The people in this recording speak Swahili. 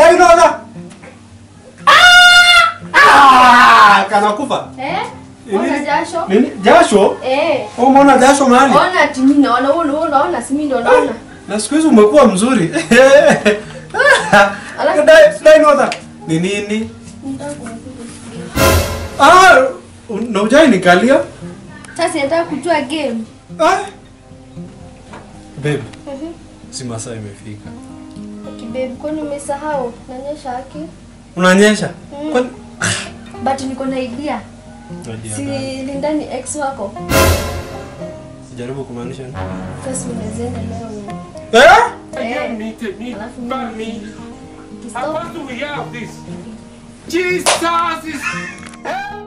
Dainoda. Ah! Kanakufa. Eh? Nini? Ona jasho? Nini? Jasho? Eh. Umeona jasho mahali? Ona timi naona wewe wewe unaona si mimi ndo naona. Na siku hizi umekuwa mzuri. Alafu- Dai Dainoda. Ni nini? Nataka kukuja. Ah, na ujai nikalia? Sasa nataka kujua game. Ah. Babe, si masaa imefika. Kibebi kwani umesahau? Nanyesha haki. Unanyesha? Mm. Kwani But niko na idea. Idea Si gani? Lindani ex wako. Jaribu kumaanisha nini? Sasa unaweza enda leo. Eh? Eh. Me, to me, Alafu back mimi- me. Ukistop How do we have this? Jesus is.